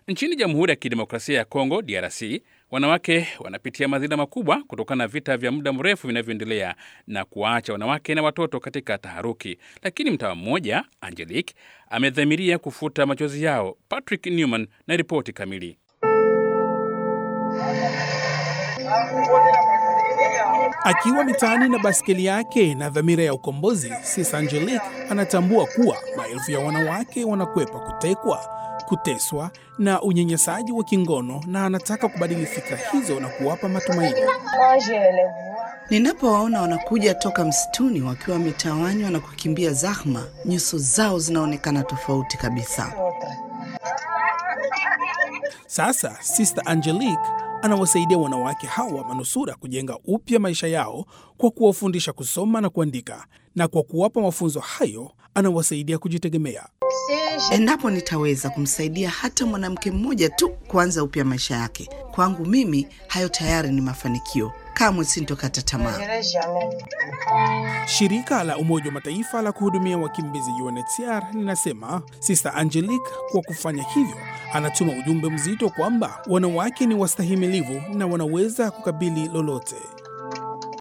Nchini Jamhuri ya Kidemokrasia ya Kongo, DRC, wanawake wanapitia madhila makubwa kutokana na vita vya muda mrefu vinavyoendelea na kuwaacha wanawake na watoto katika taharuki. Lakini mtawa mmoja Angelique amedhamiria kufuta machozi yao. Patrick Newman na ripoti kamili. Akiwa mitaani na baskeli yake na dhamira ya ukombozi, Sis Angelique anatambua kuwa maelfu ya wanawake wanakwepa kutekwa, kuteswa na unyanyasaji wa kingono, na anataka kubadili fikra hizo na kuwapa matumaini. Ninapowaona wanakuja toka msituni wakiwa wametawanywa na kukimbia zahma, nyuso zao zinaonekana tofauti kabisa. Sasa Sister Angelique anawasaidia wanawake hawa manusura kujenga upya maisha yao kwa kuwafundisha kusoma na kuandika, na kwa kuwapa mafunzo hayo anawasaidia kujitegemea. Endapo nitaweza kumsaidia hata mwanamke mmoja tu kuanza upya maisha yake, kwangu mimi hayo tayari ni mafanikio. Kamwe sintokata tamaa. Shirika la Umoja wa Mataifa la kuhudumia wakimbizi UNHCR linasema Sister Angelique kwa kufanya hivyo anatuma ujumbe mzito kwamba wanawake ni wastahimilivu na wanaweza kukabili lolote.